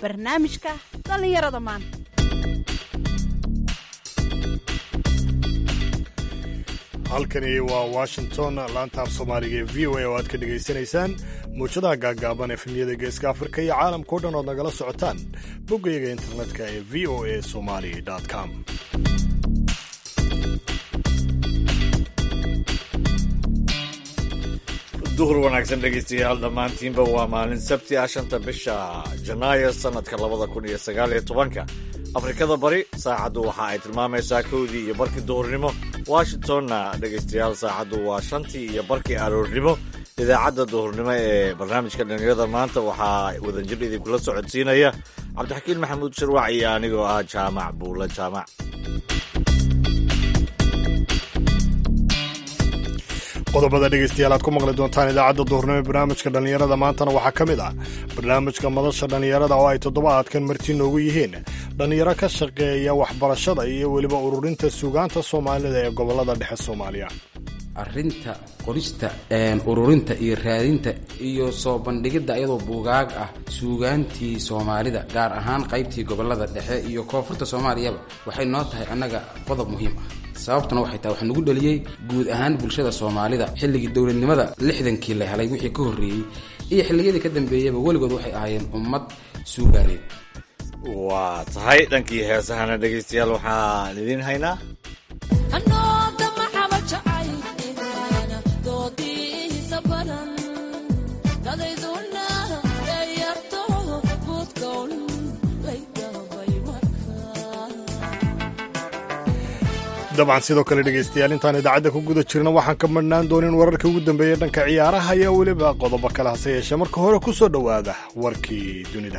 barnaamijka dhallinyarada maanta halkani waa washington laantaaf soomaaliga ee v o a oo aad ka dhegaysanaysaan muujadaha gaaggaaban efemyada geeska afrika iyo caalamkao dhan ood nagala socotaan boggayaga internetka ee v o a somali com duhur wanaagsan dhegaystayaal dhammaantiinba waa maalin sabti ah shanta bisha janaayo sannadka labada kun iyo sagaal iyo tobanka afrikada bari saacaddu waxa ay tilmaamaysaa kowdii iyo barkii duhurnimo washingtonna dhegaystayaal saacaddu waa shantii iyo barkii aroornimo idaacadda duhurnimo ee barnaamijka dhallinyarada maanta waxaa wadajir idinkula socodsiinaya cabdixakiin maxamuud sharwac iyo anigoo ah jaamac buula jaamac qodobada dhegaystayaal aad ku maqli doontaan idaacadda duhurnimo ee barnaamijka dhallinyarada maantana waxaa ka mid ah barnaamijka madasha dhallinyarada oo ay toddobaadkan marti noogu yihiin dhallinyaro ka shaqeeya waxbarashada iyo weliba ururinta suugaanta soomaalida ee gobollada dhexe soomaaliya arinta qorista ururinta iyo raadinta iyo soo bandhigidda iyadoo buugaag ah suugaantii soomaalida gaar ahaan qaybtii gobolada dhexe iyo koonfurta soomaaliyaba waxay noo tahay annaga qodob muhiim ah sababtuna waxay tahay waxaa nagu dhaliyey guud ahaan bulshada soomaalida xilligii dowladnimada lixdankii la helay wixii ka horreeyey iyo xilliyadii ka dambeeyaba weligood waxay ahaayeen ummad suugaaneed waa tahay dhankii heesahana dhegaystayaal waxaan idiin haynaa dabcan sidoo kale dhegaystayaal intaan idaacadda ku guda jirna waxaan ka madhnaan doonin wararkii ugu dambeeyey dhanka ciyaaraha iyo weliba qodobo kale hase yeeshee marka hore ku soo dhowaada warkii dunida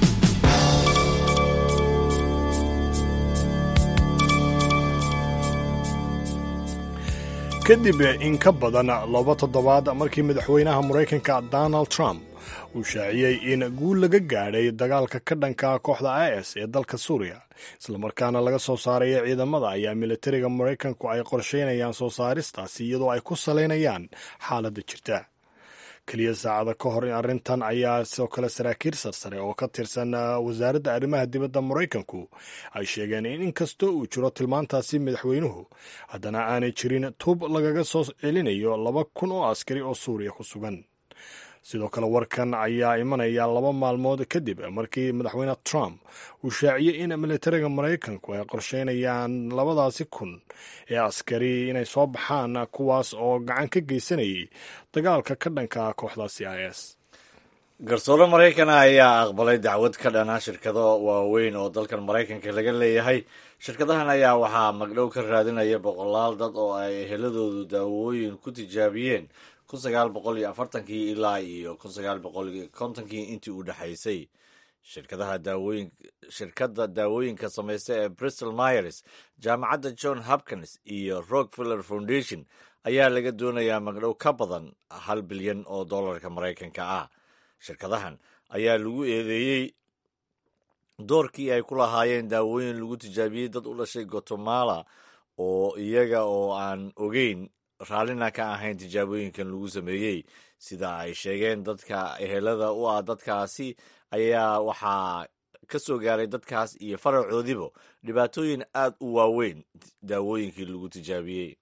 kadib in ka badan laba toddobaad markii madaxweynaha maraykanka donald trump uu shaaciyey in guul laga gaadhay dagaalka ka dhanka kooxda is ee dalka suuriya islamarkaana laga soo saaraya ciidamada ayaa militariga maraykanku ay qorsheynayaan soo saaristaasi iyadoo ay ku salaynayaan xaaladda jirta keliya saacada ka hor arrintan ayaa sidoo kale saraakiil sarsare oo ka tirsan wasaaradda arrimaha dibadda maraykanku ay sheegeen in inkastoo uu jiro tilmaantaasi madaxweynuhu haddana aanay jirin tub lagaga soo celinayo laba kun oo askari oo suuriya ku sugan sidoo kale warkan ayaa imanaya laba maalmood kadib markii madaxweyne trump uu shaaciyey in militariga maraykanku ay qorsheynayaan labadaasi kun ee askari inay soo baxaan kuwaas oo gacan ka geysanayay dagaalka ka dhanka kooxdaasi is garsoore maraykana ayaa aqbalay dacwad ka dhana shirkado waaweyn oo dalkan maraykanka laga leeyahay shirkadahan ayaa waxaa magdhow ka raadinaya boqolaal dad oo ay eheladoodu daawooyin ku tijaabiyeen kun sagaal boqol iyo afartankii ilaa iyo kun sagaal boqol iyo kontonkii intii u dhexaysay shirkadaha daawooyin shirkadda daawooyinka samaysta ee bristol myers jaamacadda john hopkins iyo rockefeller foundation ayaa laga doonayaa magdhow ka badan hal bilyan oo dollarka maraykanka ah shirkadahan ayaa lagu eedeeyey doorkii ay ku lahaayeen daawooyin lagu tijaabiyey dad u dhashay guatemala oo iyaga oo aan ogeyn raallina ka ahayn tijaabooyinkan lagu sameeyey sida ay sheegeen dadka ehelada u ah dadkaasi ayaa waxaa ka soo gaaray dadkaas iyo faracoodiba dhibaatooyin aad u waaweyn daawooyinkii lagu tijaabiyey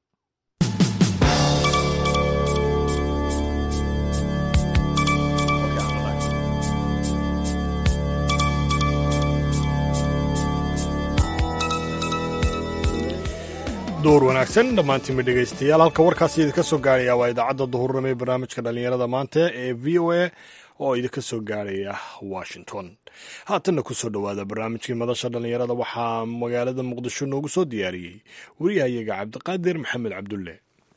duur wanaagsan dhammaantiinba dhegaystayaal halka warkaasi idinka soo gaaraya waa idaacadda duhurnimo ee barnaamijka dhallinyarada maanta ee v o a oo idinka soo gaaraya washington haatanna ku soo dhowaada barnaamijkii madasha dhallinyarada waxaa magaalada muqdisho noogu soo diyaariyey wariyahayaga cabdiqaadir maxamed cabdulle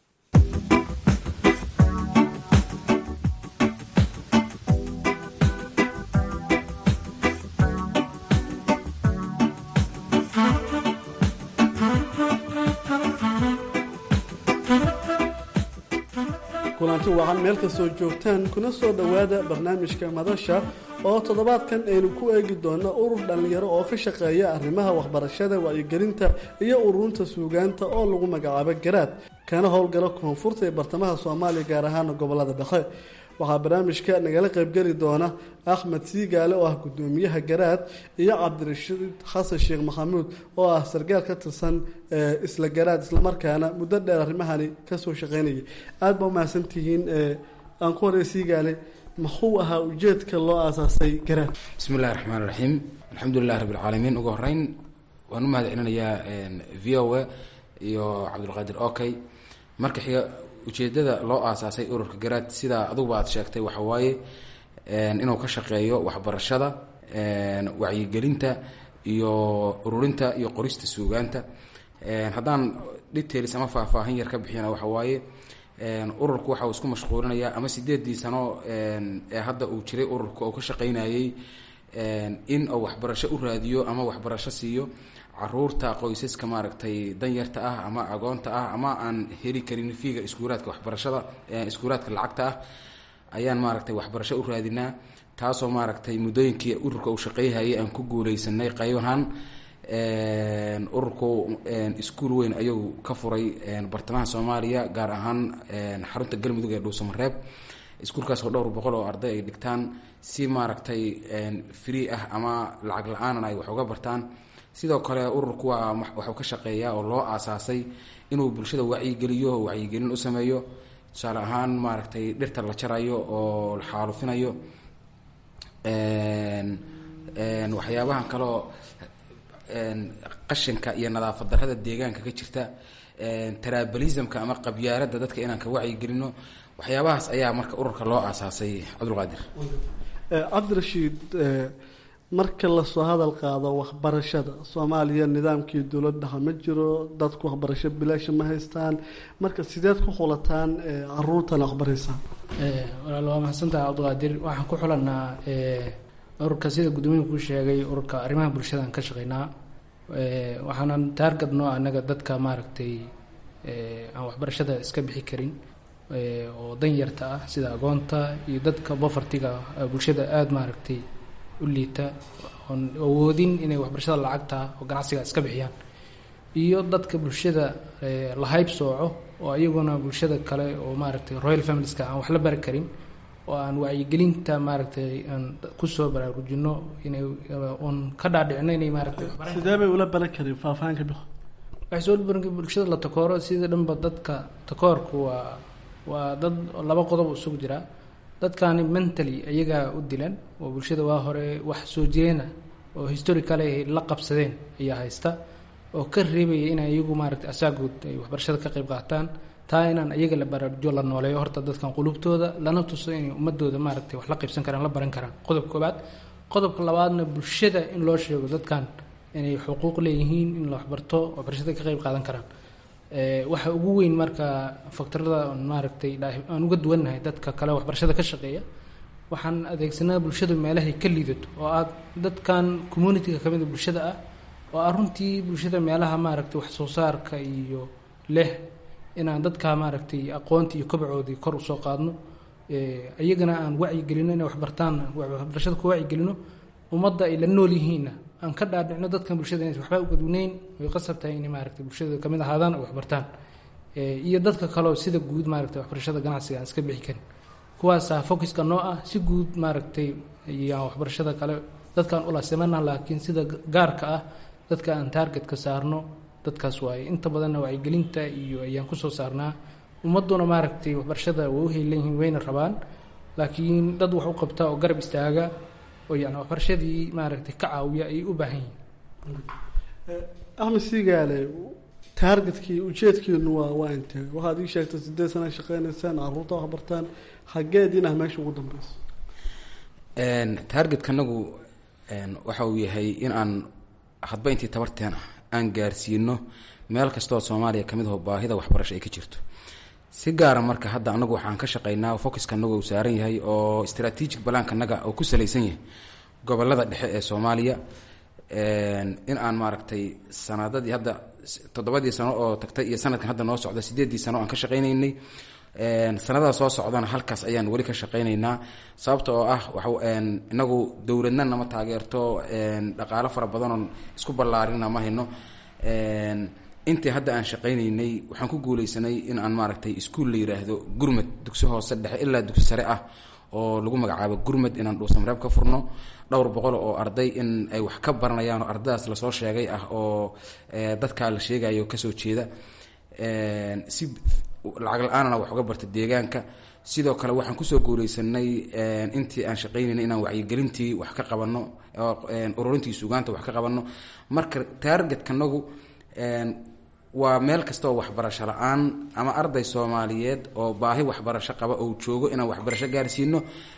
kulanti wacan meel kastoo joogtaan kuna soo dhowaada barnaamijka madasha oo toddobaadkan aynu ku eegi doona urur dhallinyaro oo ka shaqeeya arrimaha waxbarashada wacyigelinta iyo ururinta suugaanta oo lagu magacaabo garaad kana howlgala koonfurta ee bartamaha soomaaliya gaar ahaana gobolada dhexe waxaa barnaamijka nagala qaybgeli doona axmed siigaale oo ah gudoomiyaha garaad iyo cabdirashiid xasan sheekh maxamuud oo ah sargaal ka tirsan isla garaad islamarkaana muddo dheer arrimahani kasoo shaqeynayay aada ba umahadsantihiin aan ku horey siigaale muxuu ahaa ujeedka loo aasaasay garaad bismi illahi raxmaan raxiim alxamdulilahi rabbi alcaalamiin ugu horeyn waan u mahad celinayaa v o a iyo cabdulqaadir okay marka xiga ujeedada loo aasaasay ururka garaad sidaa aduguba aad sheegtay waxa waaye inuu ka shaqeeyo waxbarashada wacyigelinta iyo ururinta iyo qorista suugaanta haddaan details ama faahfaahin yar ka bixina waxa waaye ururku waxa uu isku mashquulinayaa ama sideedii sano ee hadda uu jiray ururka uu ka shaqeynayay in uu waxbarasho u raadiyo ama waxbarasho siiyo caruurta qoysaska maaragtay danyarta ah ama agoonta ah ama aan heli karin fiiga iskuulaadka waxbarashada iskuulaadka lacagta ah ayaan maaragtay waxbarasho u raadinaa taasoo maaragtay muddooyinkii ururka uu shaqeyhayay aan ku guuleysanay qaybahan ururku iskuul weyn ayuu ka furay bartamaha soomaaliya gaar ahaan xarunta galmudug ee dhuusamareeb iskuulkaas oo dhowr boqol oo arday ay dhigtaan si maaragtay free ah ama lacag la-aanan ay wax uga bartaan sidoo kale ururku waa waxuu ka shaqeeyaa oo loo aasaasay inuu bulshada wacyigeliyo wacyigelin u sameeyo tusaale ahaan maaragtay dhirta la jarayo oo la xaalufinayo waxyaabahan kaleo qashinka iyo nadaafad darrada deegaanka ka jirta trabalismka ama qabyaaladda dadka inaan ka wacyigelino waxyaabahaas ayaa marka ururka loo aasaasay cabdulqaadir cabdirashiid marka lasoo hadal qaado waxbarashada soomaaliya nidaamkii dowladdaha ma jiro dadku waxbarasho bilaasha ma haystaan marka sideed ku xulataan caruurtana waxbaraysaan walaal waa mahadsantaha cabdiqaadir waxaan ku xulanaa ururka sida guddoomiya kuu sheegay ururka arrimaha bulshadaan ka shaqeynaa waxaanan taargadno anaga dadka maaragtay aan waxbarashada iska bixi karin oo danyarta ah sida agoonta iyo dadka bofartiga bulshada aada maaragtay u liita oon awoodin inay waxbarashada lacagta oo ganacsiga iska bixiyaan iyo dadka bulshada lahayb sooco oo iyaguna bulshada kale oo maaragtay royal familieska aan wax la bari karin oo aan wacyigelinta maaragtay aan kusoo baraarujino inay oon ka dhaadhicino inay maaragtay sidee bay ula baran karin faahfaahinka bix waxay soo baran bulshada la takooro sida dhanba dadka takoorku waa waa dad laba qodob isugu jira dadkani mentally iyagaa u dilan oo bulshada waa hore wax soo jireena oo historicale ay la qabsadeen ayaa haysta oo ka reebaya inay iyagu maaragtay asaagood ay waxbarashada ka qayb qaataan taa inaan iyaga la baraarujo la nooleeyo horta dadkan qulubtooda lana tuso inay ummadooda maaragtay wax la qaybsan karaan la baran karaan qodob koobaad qodobka labaadna bulshada in loo sheego dadkan inay xuquuq leeyihiin in la waxbarto waxbarashada ka qayb qaadan karaan waxa ugu weyn marka faktorada maaragtay aan uga duwannahay dadka kale waxbarashada ka shaqeeya waxaan adeegsanaa bulshada meelahay ka liidato oo aad dadkan communitiga ka mida bulshada ah oo ah runtii bulshada meelaha maaragtay wax soo saarka iyo leh inaan dadka maaragtay aqoonta iyo kobacoodii kor usoo qaadno iyagana aan wacyigelino inay waxbartaan waxbarashada ku wacyigelino ummadda ay la nool yihiinna aan ka dhaadhicno dadkan bulshada inays waxba ugadweyneyn way qasab tahay inay maaragtay bulshada kamid ahaadaan ay waxbartaan iyo dadka kaleo sida guud maaragtay waxbarashada ganacsiga aan iska bixi karin kuwaasaa focuska noo ah si guud maaragtay iyaan waxbarashada kale dadkaan ula sameyna laakiin sida gaarka ah dadka aan taargetka saarno dadkaas waaye inta badanna wacyigelinta iyo ayaan kusoo saarnaa ummaduna maaragtay waxbarashada way u heelan yihiin wayna rabaan laakiin dad wax u qabta oo garab istaaga oo yani waxbarashadii maaragtay ka caawiya ayay u baahan yihiin axmed siigaale taargetkii ujeedkiinu waa waa intee waxaad ii sheegtay sideed sana shaqeynaysaan caruurta waxbartaan xageediin ah meesha ugu dambeyso taargetkanagu waxa uu yahay in aan hadba intii tabarteen ah aan gaarsiino meel kastooo soomaaliya kamid aho baahida waxbarasho ay ka jirto si gaara marka hadda anagu waxaan ka shaqeynaa focuska anagu uu saaran yahay oo strategic balaanka naga oo ku salaysan yahay gobolada dhexe ee soomaaliya in aan maaragtay sanadadii hadda toddobadii sano oo tagtay iyo sanadkan hadda noo socda sideedii sano aan ka shaqeyneynay sanadada soo socdana halkaas ayaan weli ka shaqeyneynaa sababta oo ah wa inagu dowladna nama taageerto dhaqaalo fara badanoon isku ballaarina ma hayno intii hadda aan shaqeyneynay waxaan ku guuleysanay in aan maaragtay iskuol la yiraahdo gurmad dugsi hoose dhexe ilaa dugsi sare ah oo lagu magacaabo gurmad inaan dhuusamareeb ka furno dhowr boqol oo arday in ay wax ka baranayaan oo ardadaas lasoo sheegay ah oo dadkaa la sheegayo kasoo jeeda si lacag la-aanana wax uga barta deegaanka sidoo kale waxaan kusoo guuleysanay intii aan shaqaynayna inaan wacyigelintii wax ka qabano ururintii sugaanta wax ka qabano marka taargetkanagu waa meel kasta oo waxbarasho la-aan ama arday soomaaliyeed oo baahi waxbarasho qaba oo joogo inaan waxbarasho gaarsiino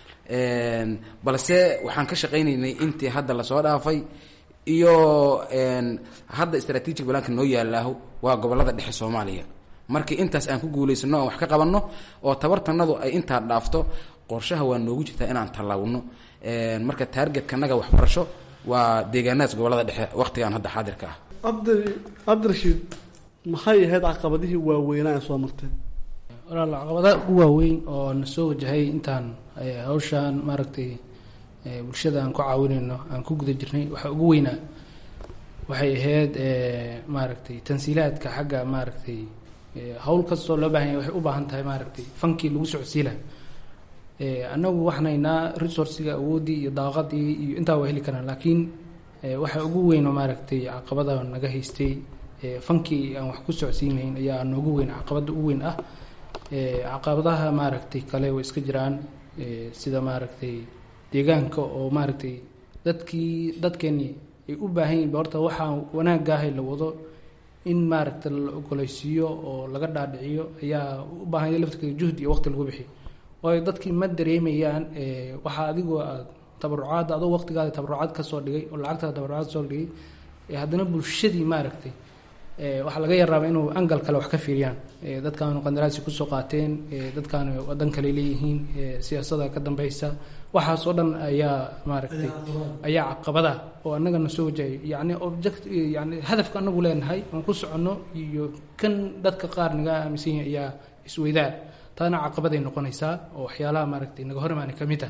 balse waxaan ka shaqaynaynay intii hadda lasoo dhaafay iyo hadda strategic balaanka noo yaalaaho waa gobolada dhexe soomaaliya markii intaas aan ku guuleysano aan wax ka qabanno oo tabartanadu ay intaa dhaafto qorshaha waa noogu jirtaa inaan tallaawno marka taargetkanaga waxbarasho waa deegaanadaas gobolada dhexe waqtigan hadda xaadirka ah cabdi cabdirashiid maxay ahayd caqabadihii waaweynaa ee soo marteen walaal caqabadaha ugu waaweyn oo na soo wajahay intaan hawshaan maaragtay bulshada aan ku caawinayno aan ku guda jirnay waxaa ugu weynaa waxay ahayd maaragtay tansiilaadka xagga maaragtay hawl kastoo loo baahan yahay waxay u baahan tahay maaragtay fankii lagu socodsiila annagu waxnaynaa resourciga awooddii iyo daaqadii iyo intaa waa heli karaan laakiin waxa ugu weyn oo maaragtay caqabada naga haystay fankii aan wax ku socodsiinayn ayaa noogu weyn caqabada ugu weyn ah caqabadaha maaragtay kale way iska jiraan sida maaragtay deegaanka oo maaragtay dadkii dadkeeni ay u baahan yihin horta waxaa wanaagaahay la wado in maaragta la ogoleysiiyo oo laga dhaadhiciyo ayaa u baahanya laftirkeeda juhdi iyo waqti lagu bixiyo waayo dadkii ma dareemayaan waxaa adigoo aad tabarucaadda adoo waqtigaada tabarucaad kasoo dhigay oo lacagtaada tabarucaad kasoo dhigay haddana bulshadii maaragtay waxaa laga yaraaba inuu angal kale wax ka fiiriyaan dadkaanu qandaraasi kusoo qaateen dadkaanu wadan kale leeyihiin siyaasada ka dambeysa waxaas oo dhan ayaa maaragtay ayaa caqabada oo annagana soo wajahay yani object yani hadafka anagu leenahay aan ku soconno iyo kan dadka qaar naga aaminsan yahay ayaa isweydaa taana caqabaday noqonaysaa oo waxyaalaha maaragtay naga hor imaana ka mid ah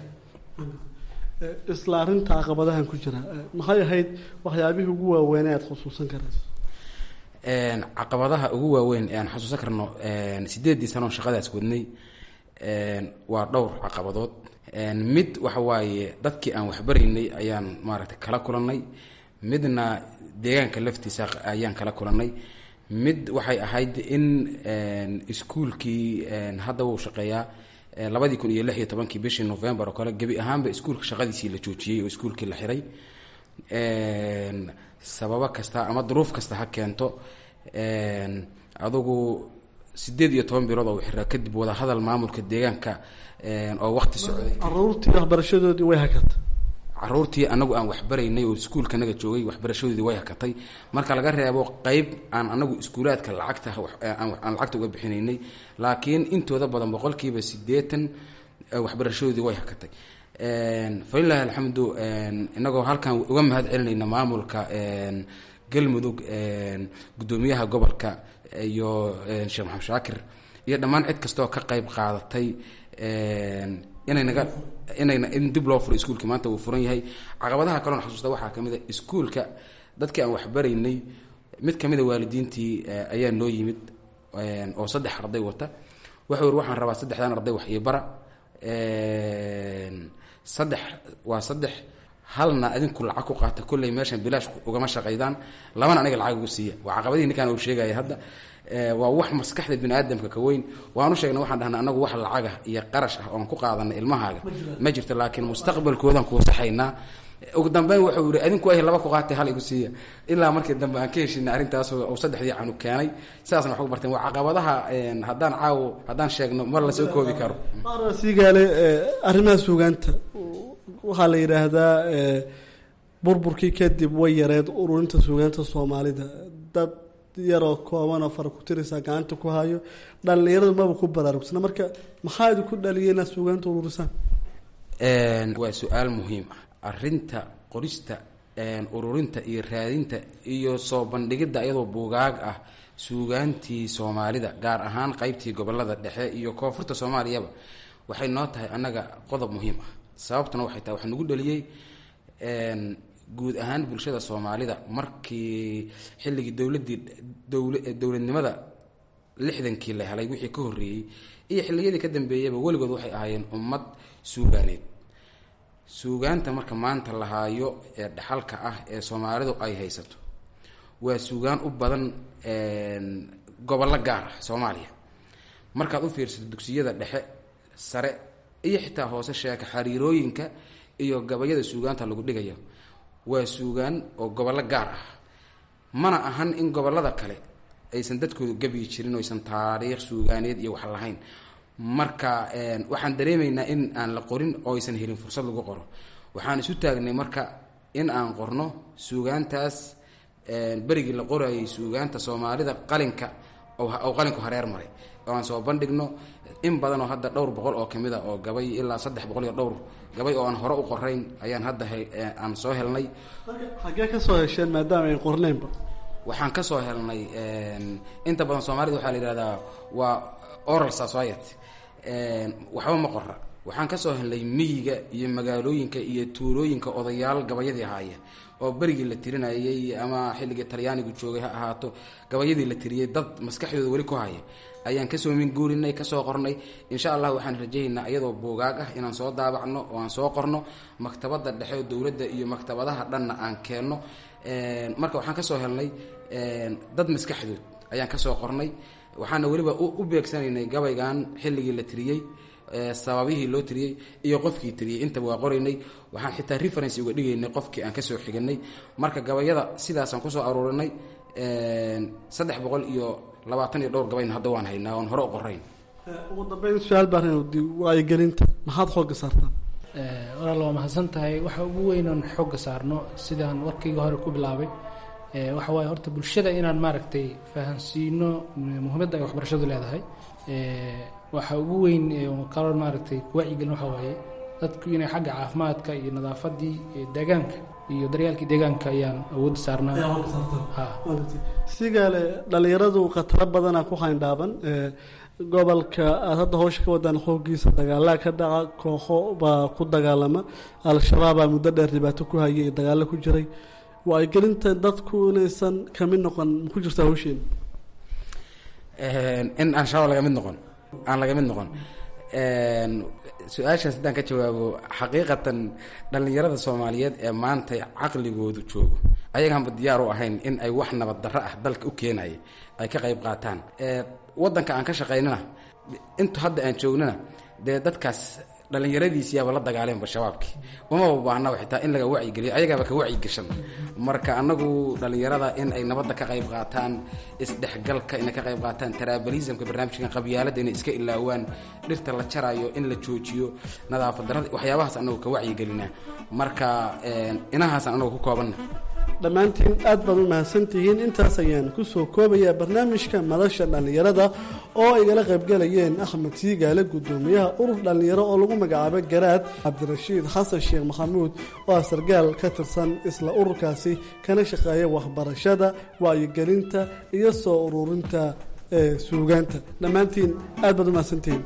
isla arrinta caqabadahan ku jira maxay ahayd waxyaabihii ugu waaweyn aad khusuusan karayso caqabadaha ugu waaweyn ee aan xasuusan karno sideedii sanoon shaqadaas wadnay waa dhowr caqabadood mid waxa waaye dadkii aan waxbaraynay ayaan maaragtay kala kulannay midna deegaanka laftiisa ayaan kala kulannay mid waxay ahayd in iskuulkii hadda wuu shaqeeyaa labadii kun iyo lix iyo tobankii bishii november oo kale gebi ahaanba iskuulka shaqadiisii la joojiyey oo iskuulkii la xiray sababo kasta ama duruuf kasta ha keento adugu sideed iyo toban bilood oo xiraa kadib wada hadal maamulka deegaanka oo waqti socday caruurtii waxbarashadoodii way hakata caruurtii anagu aan waxbaraynay oo iskuulkanaga joogay waxbarashadoodii way hakatay marka laga reebo qeyb aan anagu iskuulaadka lacagta aan lacagta uga bixinaynay laakiin intooda badan boqolkiiba sideetan waxbarashadoodii way hakatay falilahi alxamdu inagoo halkan uga mahad celinayna maamulka galmudug guddoomiyaha gobolka iyo sheekh maxamed shaakir iyo dhammaan cid kastaoo ka qeyb qaadatay inay naga inayna in dib loo furo iskuulka maanta uu furan yahay caqabadaha kaloon xasuusta waxaa ka mid a iskuulka dadkii aan waxbaraynay mid kamid a waalidiintii ayaa noo yimid oo saddex arday wata wuxuu yiri waxaan rabaa saddexdan arday wax ii bara saddex waa saddex halna adinku lacag ku qaata kolley meeshan bilaash ugama shaqaydaan labana aniga lacag ugu siiya waa caqabadihii ninkaan uu sheegaya hadda waa wax maskaxda bini aadamka ka weyn waanu sheegnay waxaan dhahnay anagu wax lacagah iyo qarash ah oon ku qaadanay ilmahaaga ma jirto laakiin mustaqbalkoodan kuu saxaynaa ugu dambeyn wuxuu yihi adinku ay laba ku qaatay hal igu siiya ilaa markii dambe aan ka heshinay arrintaas uu saddexdii canug keenay sidaasna wax ku barteen waa caqabadaha haddaan caawo haddaan sheegno mar lasoo koobi karo siigaale arrimaha suugaanta waxaa la yidhaahdaa burburkii kadib way yareed ururinta suugaanta soomaalida dad yaroo koobanoo fara ku tiraysaa gacanta ku hayo dhallinyaradu maba ku baraarugsana marka maxaa idinku dhaliyay inaad suugaanta ururisaan waa su-aal muhiim ah arinta qorista ururinta iyo raadinta iyo soo bandhigidda iyadoo buugaag ah suugaantii soomaalida gaar ahaan qeybtii gobolada dhexe iyo koonfurta soomaaliyaba waxay noo tahay annaga qodob muhiim ah sababtuna waxay tahay waxaa nagu dhaliyey guud ahaan bulshada soomaalida markii xilligii dowladii dowla dowladnimada lixdankii la helay wixii ka horreeyey iyo xilliyadii ka dambeeyaba weligood waxay ahaayeen ummad suugaaneed suugaanta marka maanta la haayo ee dhaxalka ah ee soomaalidu ay haysato waa suugaan u badan gobollo gaar ah soomaaliya markaad u fiirsato dugsiyada dhexe sare iyo xitaa hoose sheeka xariirooyinka iyo gabayada suugaanta lagu dhigayo waa suugaan oo gobollo gaar ah mana ahan in gobollada kale aysan dadkoodu gabiyi jirin oysan taariikh suugaaneed iyo wax lahayn marka waxaan dareemaynaa in aan la qorin oo aysan helin fursad lagu qoro waxaan isu taagnay marka in aan qorno suugaantaas berigii la qorayay suugaanta soomaalida qalinka oo qalinku hareer maray oo aan soo bandhigno in badan oo hadda dhowr boqol oo kamid a oo gabay ilaa saddex boqol iyo dhowr gabay oo aan hore u qorayn ayaan hadda aan soo helnay xaggee ka soo hesheen maadaama ay qorneynba waxaan ka soo helnay inta badan soomaalida waxaa la yihahdaa waa oral society waxba ma qora waxaan ka soo helnay miyiga iyo magaalooyinka iyo tuulooyinka odayaal gabayadii ahaaya oo berigii la tirinayay ama xilligii talyaanigu joogay ha ahaato gabayadii la tiriyey dad maskaxdooda weli ku haya ayaan kasoo minguurinay kasoo qornay insha allah waxaan rajahaynaa iyadoo buugaag ah inaan soo daabacno oo aan soo qorno maktabada dhexe oo dowladda iyo maktabadaha dhanna aan keenno marka waxaan kasoo helnay dad maskaxdood ayaan kasoo qornay waxaana weliba u beegsanaynay gabaygan xilligii la tiriyey sababihii loo tiriyey iyo qofkii tiriyey intaba waa qoraynay waxaan xitaa referency uga dhigaynay qofkii aan kasoo xiganay marka gabayada sidaasaan kusoo aruurinay saddex boqol iyo labaatan iyo dhowr gabayna hadda waan haynaa oon hore u qorayn ugu dambeyn su-aal baan waayigelinta maxaad xooga saartaan walaal waa mahadsan tahay waxa ugu weyn oon xooga saarno sidaan warkayga hore ku bilaabay waxa waaye horta bulshada inaan maaragtay fahansiino muhiimadda ay waxbarashadu leedahay waxa ugu weyn kalo maaragtay kuwacyigelin waxa waaye dadku inay xagga caafimaadka iyo nadaafadii deegaanka iyo daryaalkii deegaanka ayaan awoodda saarnaa sigaale dhalinyaradu khataro badana ku hayndhaaban gobolka aada hadda hawsha ka wadaan xoogiisa dagaalaa ka dhaca kooxo baa ku dagaalama al-shabaabaa muddo dheer dhibaato ku hayay iyo dagaalo ku jiray waayigelinta dadku inaysan kamid noqon ku jirta hawsheena in aan shabaab laga mid noqon aan laga mid noqon su-aashaas haddaan ka jawaabo xaqiiqatan dhallinyarada soomaaliyeed ee maanta caqligoodu joogo ayagaanba diyaar u ahayn in ay wax nabad darro ah dalka u keenaya ay ka qayb qaataan waddanka aan ka shaqaynana intu hadda aan joognana dee dadkaas dhallinyaradiisiyaaba la dagaaleenba shabaabkii umaba baahnaba xitaa in laga wacyigeliyo ayagaaba ka wacyigashan marka annagu dhallinyarada in ay nabadda ka qayb qaataan isdhexgalka inay ka qayb qaataan taraabalismka barnaamijkan qabyaaladda inay iska ilaawaan dhirta la jarayo in la joojiyo nadaafad darrada waxyaabahaas annagu ka wacyigelinaa marka inahaasaan annagu ku koobanna dhammaantiin aad baad u mahadsantihiin intaas ayaan kusoo koobayaa barnaamijka madasha dhallinyarada oo igala qaybgalayeen axmed siigaale guddoomiyaha urur dhallinyaro oo lagu magacaabo garaad cabdirashiid xasan sheekh maxamuud oo ah sargaal ka tirsan isla ururkaasi kana shaqeeya waxbarashada wacyigelinta iyo soo ururinta ee suugaanta dhammaantiin aad baad u mahadsantihiin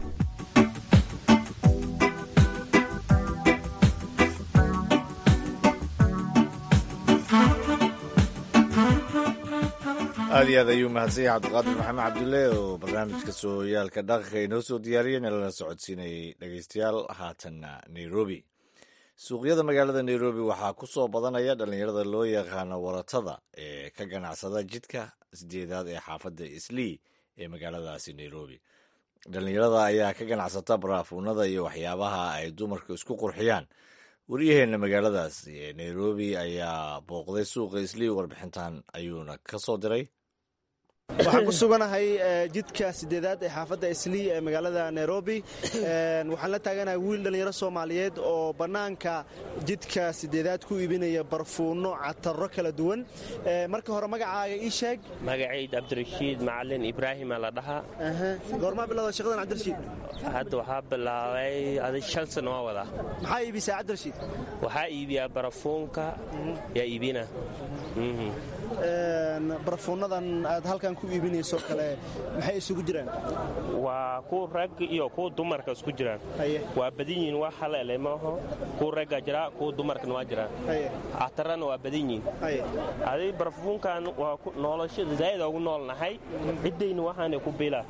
aad iyo aad ayuu mahadsanya cabdiqaadir maxamed cabdulle oo barnaamijka sooyaalka dhaqanka inoo soo diyaariyeen lana socodsiinayay dhegeystayaal haatanna nairobi suuqyada magaalada nairobi waxaa ku soo badanaya dhallinyarada loo yaqaano waratada ee ka ganacsada jidka sideedaad ee xaafadda islii ee magaaladaasi nairobi dhallinyarada ayaa ka ganacsata baraafuunada iyo waxyaabaha ay dumarku isku qurxiyaan waryaheena magaaladaas ee nairobi ayaa booqday suuqa islii warbixintan ayuuna ka soo diray waxaan ku suganahay jidka sideedaad ee xaafadda islii ee magaalada nairobi waxaan la taaganahay wiil dhallinyaro soomaaliyeed oo bannaanka jidka sideedaad ku iibinaya barfuunno cataro kala duwan marka hore magacaaga ii sheeg magacayd cabdirashiid macalin ibraahima la dhahaa goormaa bilowda shaqadan cabdirashiid hadda waxaa bilaabay adi shan sano waa wadaa maxaa iibisaa cabdirashiid waxaa iibiyaa barafuunka yaa iibina barafuunadan aad halkan ku iibinayso kale maxay isugu jiraan waa kuwa rag iyo kuwa dumarka isku jiraan waa badan yihiin wax halele maaho kuwa ragga jira kuwa dumarkana waa jiraan catarana waa badan yihiin aday barafuunkan waa noloshada zaa'id ugu noolnahay ciddayna waxaana ku bilaa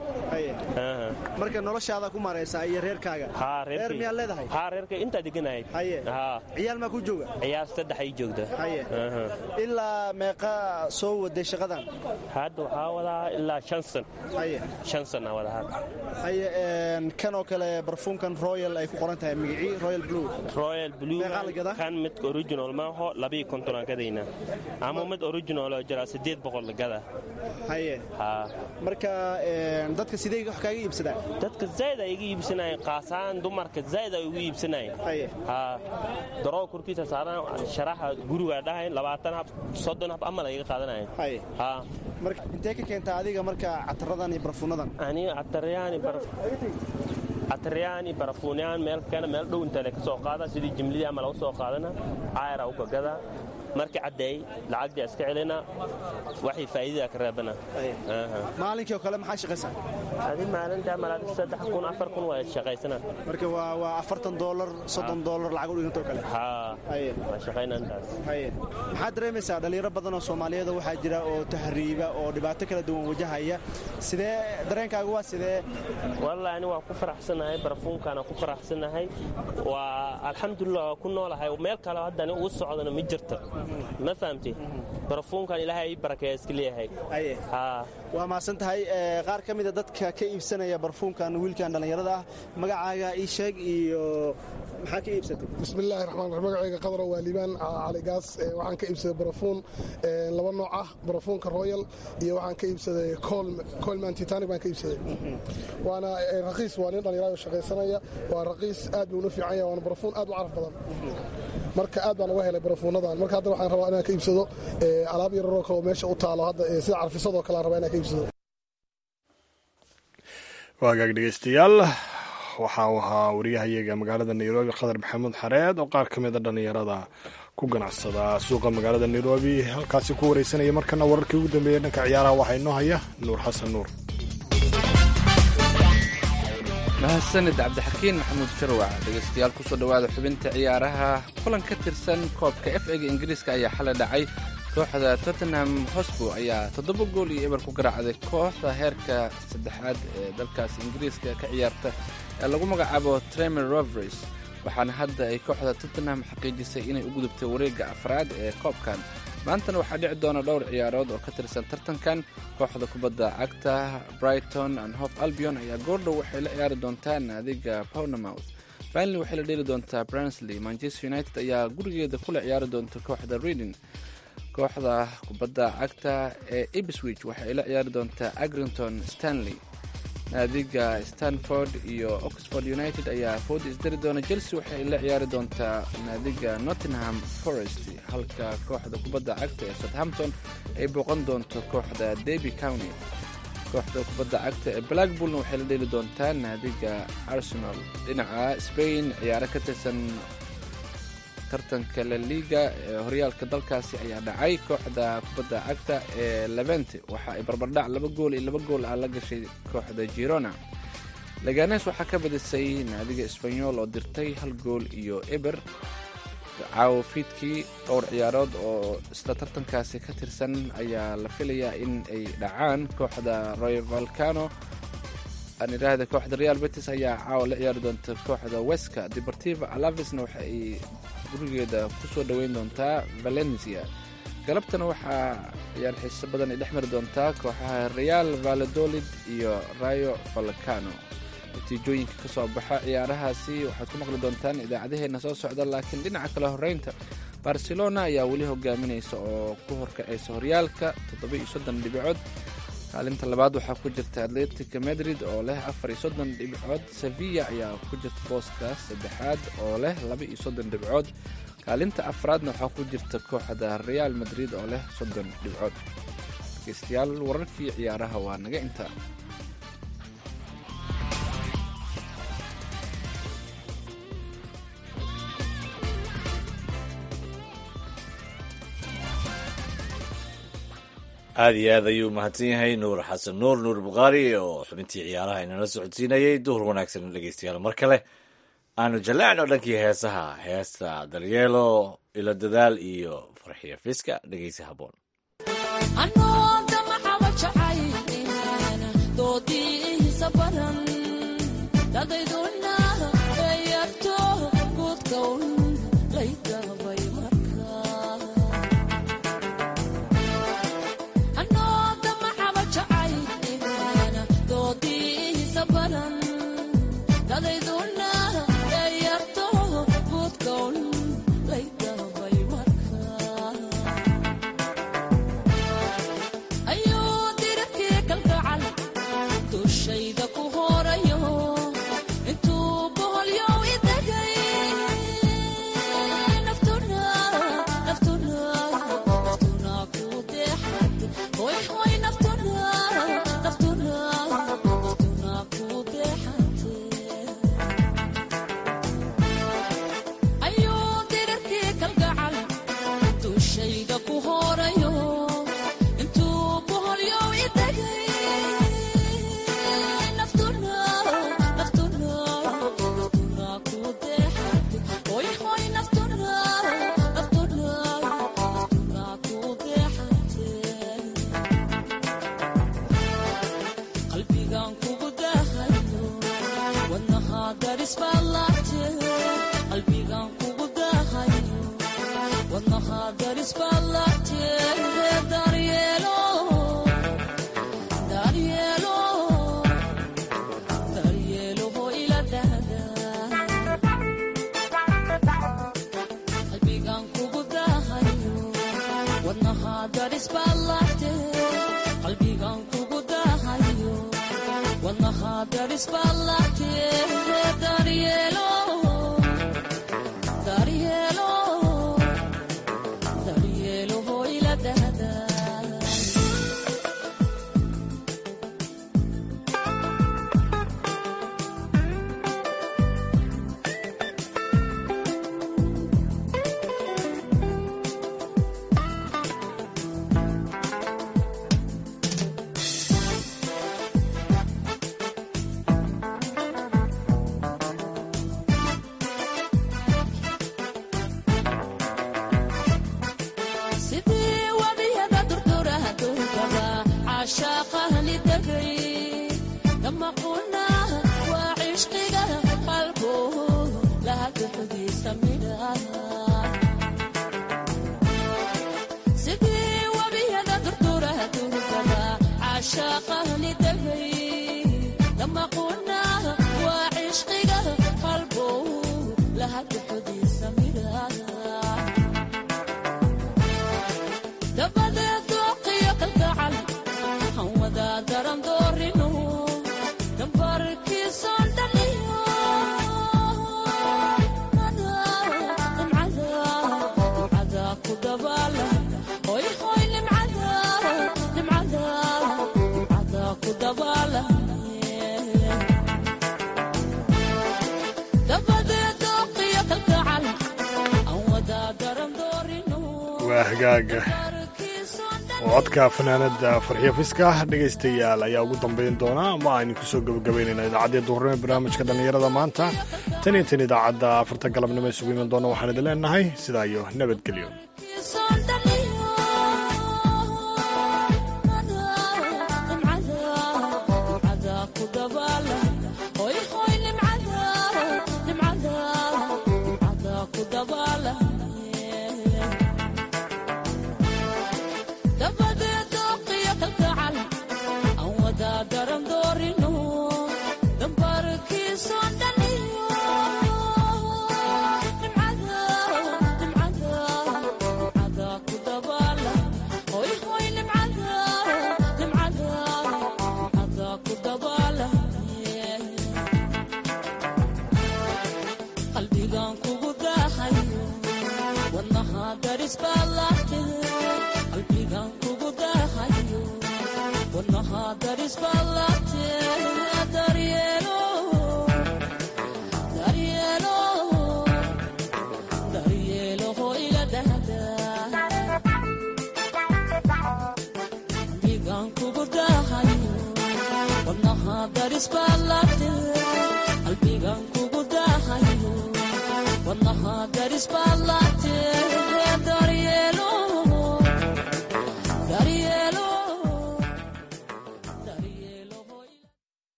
marka noloshaada ku maraysaa iyo reerkaaga reer miyaad leedahay haa reerka intaa deganahay ciyaal maa ku jooga ciyaal saddex ay joogta ilaa meeqa soo waday shaqadan hadda waxaa wadaa ilaa shan san shan sana wada hadda haye kan oo kale barfuunkan royal ay ku qoran tahay magicii royal blue royal blue meeqaa la gadaa kan mid original maaho labiyo kontonaan gadayna ama mid original oo jira siddeed boqol la gadaa haye haa marka dadka sidee wax kaaga iibsadaan dadka zaid ay iga iibsanayeen qaasaan dumarka zaid ay ugu iibsanayeen haa daroo korkiisa saaran sharaxa guriga dhahayn labaatan hab soddon hab amal ay iga qaadanayeen haa marka intee ka keentaa adiga marka cataradan iyo barfuunadan aniga cataryaani cataryaani barafuunyaan meel keena meel dhow intale ka soo qaada sidii jimlidii ama lagu soo qaadana caayara u gagadaa markii caddeey lacagdii iska celina waxay faa'iidada ka reebana maalinkii oo kale maxaa shaqaysaa adi maalinta malaad saddex kun afar kun waa shaqaysana marka waa waa afartan doolar soddon doolar lacag u dhigantoo kale haa waa shaqayna intaas haye maxaad dareemaysaa dhallinyaro badan oo soomaaliyeed waxaa jira oo tahriiba oo dhibaato kala duwan wajahaya sidee dareenkaagu waa sidee wallahi ani waa ku faraxsanahay barafuunkaana ku faraxsanahay waa alxamdulilah waa ku noolahay meel kale haddani ugu socdana ma jirto ma fahamti barafuunkan ilaahay ii barakeeya iska leeyahay waa mahadsan tahay qaar ka mida dadka ka iibsanaya barfuunkan wiilkan dhallinyarada ah magacaaga ii sheeg iyo maxaa ka iibsatay bismillahi raxmaan raxiim magacayga qadar waa liibaan caligaas waxaan ka iibsaday barafuun laba nooc ah barafuunka royal iyo waxaan ka iibsaday colman titanic baan ka iibsaday waana raqiis waa nin dhallinyarada shaqaysanaya waa raqiis aad buu una fiican yahay waana barafuun aad u caraf badan marka aad baan uga helay barafuunadan marka hadda waxaan rabaa inaan ka iibsado alaab yararoo kale oo meesha u taalo hadda sida carfisadoo kale aan rabaa inaan ka iibsado waagaag dhegeystayaal waxa uu ahaa wariyahayaga magaalada nairobi khadar maxamuud xareed oo qaar ka mida dhallinyarada ku ganacsada suuqa magaalada nairobi halkaasi ku wareysanaya markana wararkii ugu dambeeya dhanka ciyaaraha waxaa inoo haya nuur xasan nuur mahadsanid cabdixakiin maxamuud sharwac dhegeystayaal kusoo dhowaada xubinta ciyaaraha kulan ka tirsan koobka f ega ingiriiska ayaa xalay dhacay kooxda tottenham hosbo ayaa toddoba gool iyo eber ku garaacday kooxda heerka saddexaad ee dalkaas ingiriiska ka ciyaarta ee lagu magacaabo tremer rovers waxaana hadda ay kooxda tottenham xaqiijisay inay u gudubtay wareegga afraad ee koobkan maantana waxaa dhici doona dhowr ciyaarood oo ka tirsan tartankan kooxda kubadda cagta brighton and hof albion ayaa goordhow waxay la ciyaari doontaa naadiga pownamouth banley waxay la dheeli doontaa bransley manchester united ayaa gurigeeda kula ciyaari doonta kooxda reading kooxda kubadda cagta ee ibswich waxay la ciyaari doontaa agrington stanley naadiga stanford iyo oxford united ayaa food isdari doona chelsea waxay la ciyaari doontaa naadiga nottingham forest halka kooxda kubadda cagta ee southampton ay booqan doonto kooxda derby county kooxda kubadda cagta ee blackpoolna waxay la dheeli doontaa naadiga arsenal dhinaca spain ciyaaro ka tirsan tartanka la liga ee horyaalka dalkaasi ayaa dhacay kooxda kubadda cagta ee levente waxa ay barbardhac laba gool iyo laba gool ah la gashay kooxda girona laganes waxaa ka badisay naadiga esbanyol oo dirtay hal gool iyo eber caawo fiidkii dhowr ciyaarood oo isla tartankaasi ka tirsan ayaa la filayaa in ay dhacaan kooxda roy valcano aan idhaahda kooxda real betis ayaa caawa la ciyaari doonta kooxda weska deportiva alavisna waxa ay gurigeeda ku soo dhoweyn doontaa valencia galabtana waxaa ciyaar xiiso badan ay dhex mari doontaa kooxaha real valadolid iyo rayo valcano natiijooyinka ka soo baxa ciyaarahaasi waxaad ku maqli doontaan idaacadaheenna soo socda laakiin dhinaca kale horeynta barcelona ayaa weli hogaaminaysa oo ku horkacaysa horyaalka toddoba-iyo soddon dhibicood kaalinta labaad waxaa ku jirta atletica madrid oo leh afar iyo soddon dhibcood sevilla ayaa ku jirta booska saddexaad oo leh laba iyo soddon dhibcood kaalinta afraadna waxaa ku jirta kooxda real madrid oo leh soddon dhibcood dhegeystayaal wararkii ciyaaraha waa naga intaa aad iyo aad ayuu mahadsan yahay nuur xasan nuur nuur bukhaari oo xubintii ciyaaraha inala socodsiinayay duhur wanaagsan dhegeystayaal mar kale aanu jallacno dhankii heesaha heesta daryeelo ilo dadaal iyo farxiyo fiska dhegeysi haboon hagaaga codka fanaanada farxiyo fiska dhegaystayaal ayaa ugu dambayn doona ama aynu kusoo gabagabaynayna idaacaddii duhurnimo ee barnaamijka dhallinyarada maanta tan iyo tan idaacadda afarta galabnimo isugu iman doona waxaan idin leenahay sidaa iyo nabadgelyo darisbalate qalbigan kugu dahayo wadnaha darisbala